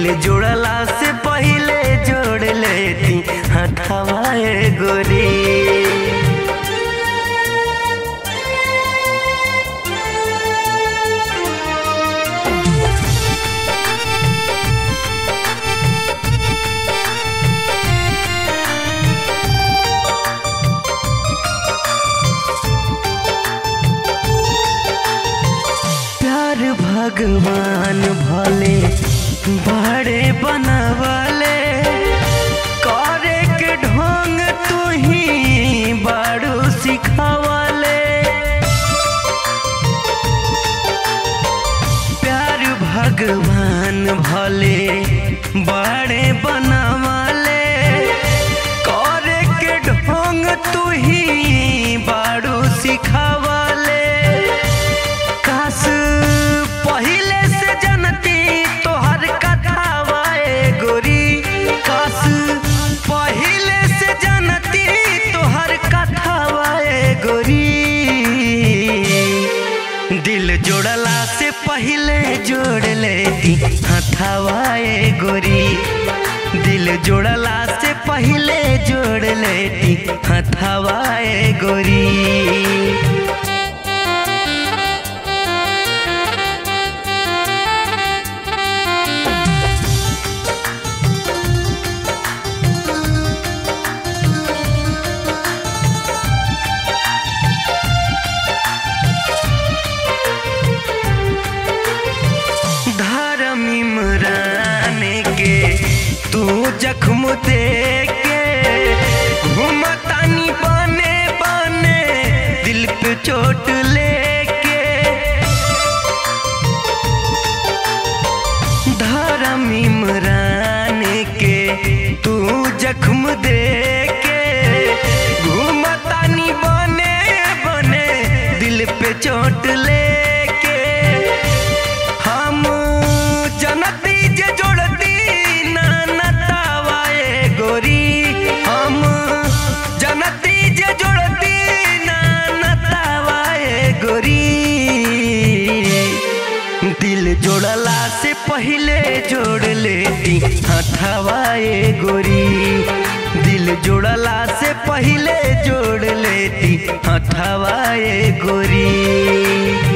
दिल जोड़ला से पहिले जोड़ लेती हथवाए गोरी प्यार भगवान भले बड़े बनवले करे के ढोंग तू ही बारू सिखवले प्यार भगवान भले बड़े बनवले करे के ढोंग तू ही बारू सिखवले काश पहिले से जनती तोहर कथावाए गोरी काश पहिले से जनती तोहर कथावाए गोरी दिल जोड़ला से पहिले जोड़ लेती हथावाए गोरी दिल जोड़ला से पहिले जोड़ लेती हथावाए गोरी धर्म इमरान के तू जख्म दे के घूमतानी बने बने दिल पे चोट लेके धर्म इमरान के तू जख्म दे के घूमतानी बने बने दिल पे चोट लेके हम जनती जे जोड़ती ना नतावाए गोरी हम जनती जे जोड़ती ना नतावाए गोरी दिल जोड़ला से पहिले जोड़ लेती हथवाए गोरी दिल जोड़ला से पहिले जोड़ लेती हथवाए गोरी